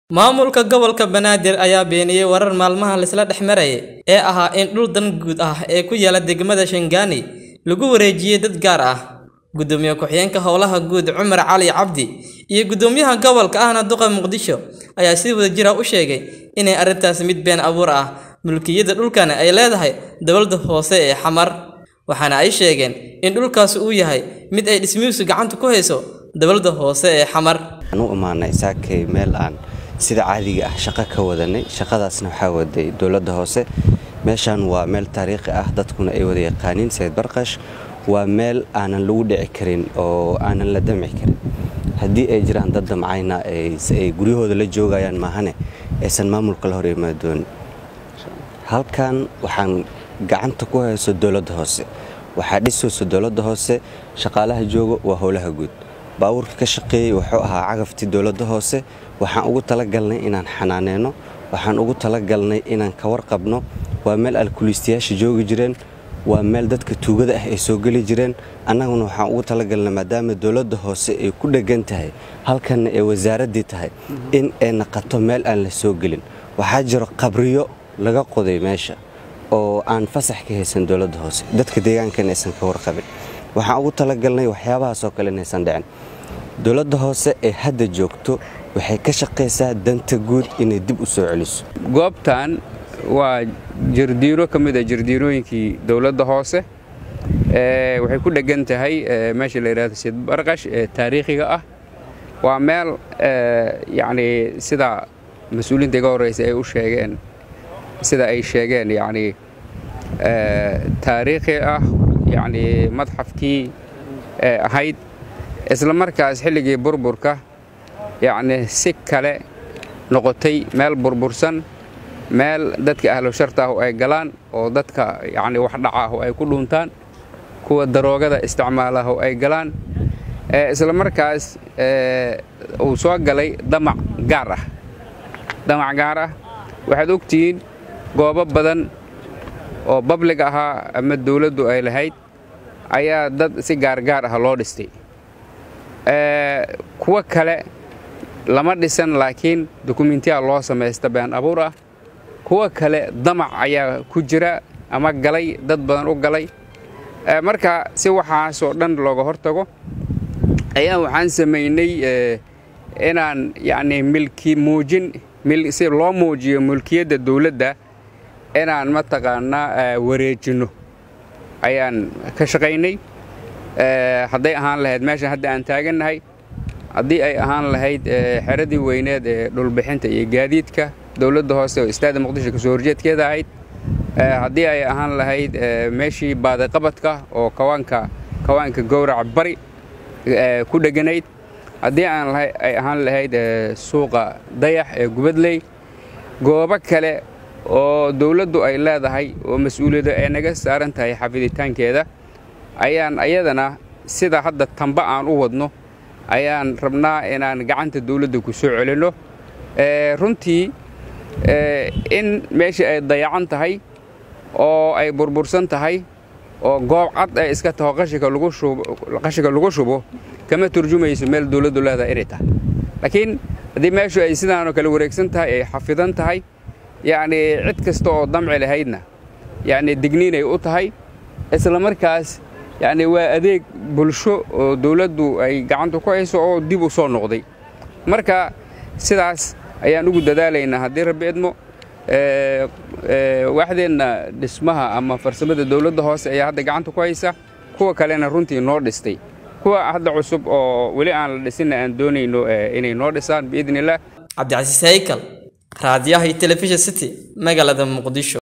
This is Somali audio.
Maamulka gobolka Banaadir ayaa beeniyay warar maalmaha la isla dhex marayay ee ahaa in dhul dan guud ah ee ku yaala degmada Shaandani lagu wareejiyay dad gaar ah. Gudoomiye ku-xigeenka Howlaha Guud Cumar Cali Cabdi iyo Gudoomiyaha Gobolka ahna Duqa Muqdisho ayaa si wadajir ah u sheegay inay arrintaasi mid been abuur ah mulkiyadda dhulkani ay leedahay dowladda hoose ee Xamar, waxaana ay sheegeen in dhulkaasi uu yahay mid ay dhismihiisu gacanta ku hayso dowladda hoose ee Xamar. waxaan u imaanay saakay meel aan sida caadiga ah shaqo ka wadanay shaqadaasna waxaa waday dowladda hoose meeshan waa meel taariikhi ah dadkuna ay wada yaqaaniin sayid barqash waa meel aanan lagu dhici karin oo aanan la damci karin haddii ay jiraan dad damcayna ay guryahooda la joogayaan maahane aysan maamulka la hor imaadoonin halkan waxaan gacanta ku hayso dowladda hoose waxaa dhisayso dowladda hoose shaqaalaha jooga waa howlaha guud baabuurka ka shaqeeyey wuxuu ahaa cagaftii dowladda hoose waxaan ugu talagalnay inaan xanaaneyno waxaan ugu talagalnay inaan ka warqabno waa meel alkuliistayaasha joogi jireen waa meel dadka tuugada ah ay soo geli jireen annaguna waxaan ugu talagalnay maadaama dowladda hoose ay ku dheggan tahay halkanna ay wasaaraddii tahay in ay naqato meel aan la soo gelin waxaa jiro qabriyo laga qoday meesha oo aan fasax ka haysan dowladda hoose dadka deegaankana aysan ka warqabin waxaan ugu talagalnay waxyaabahaasoo kale inaysan dhicin dowladda hoose ee hadda joogto waxay ka shaqaysaa danta guud inay dib u soo celiso goobtan waa jardiiro ka mid a jardiirooyinkii dowladda hoose waxay ku dheggan tahay meesha la yidhahdo sid barqash ee taariikhiga ah waa meel yacni sida mas-uuliyiinta iga horreysa ay u sheegeen sida ay sheegeen yacni taariikhi ah yacni madxafkii ahayd isla markaas xilligii burburka yacni si kale noqotay meel burbursan meel dadka ahlu sharta ah ay galaan oo dadka yacni wax dhaca ah ay ku dhuuntaan kuwa daroogada isticmaala ah ay galaan isla markaas uu soo galay damac gaar ah damac gaar ah waxaad ogtihiin goobo badan oo bablig ahaa ama dawladdu ay lahayd ayaa dad si gaargaar ah loo dhistay kuwo kale lama dhisan laakiin dukumentiya loo samaysta been abuur ah kuwo kale damac ayaa ku jira ama galay dad badan u galay marka si waxaasoo dhan looga hortago ayaa waxaan samaynay inaan yacni milki muujin si loo muujiyo mulkiyadda dawladda inaan mataqaanaa wareejinno ayaan ka shaqaynay hadday ahaan lahayd meeshan hadda aan taagannahay haddii ay ahaan lahayd xeradii weyneed ee dhulbixinta iyo gaadiidka dowladda hoose oo istaada muqdisho kasoo horjeedkeeda ahayd haddii ay ahaan lahayd meeshii baadiqabadka oo kawaanka kawaanka gowraca bari ku dheganayd haddii ay ahaan lahayd suuqa dayax ee gubadley goobo kale oo dawladdu ay leedahay oo mas-uuliyadda ay naga saaran tahay xafiditaankeeda ayaan ayadana sida hadda tamba aan u wadno ayaan rabnaa inaan gacanta dawladda ku soo celinno runtii in meeshii ay dayacan tahay oo ay burbursan tahay oo goob cad ay iska taho qashinka lagu shubo kama turjumayso meel dawladdu leedahay inay tahay laakiin haddii meeshu ay sidaanoo kale wareegsan tahay ay xafidan tahay yacni cid kasta oo damci lahaydna yacni digniinay u tahay isla markaas yacni waa adeeg bulsho oo dawladdu ay gacanta ku hayso oo dib u soo noqday marka sidaas ayaan ugu dadaalaynaa haddii rabbi idmo waaxdeenna dhismaha ama farsamada dawladda hoose ayaa hadda gacanta ku haysa kuwa kalena runtii noo dhistay kuwa hadda cusub oo weli aan la dhisinna aan doonayno inay noo dhisaan biidni illaah cabdicasiis haykal raadiyaha iyo telefishin city magaalada muqdisho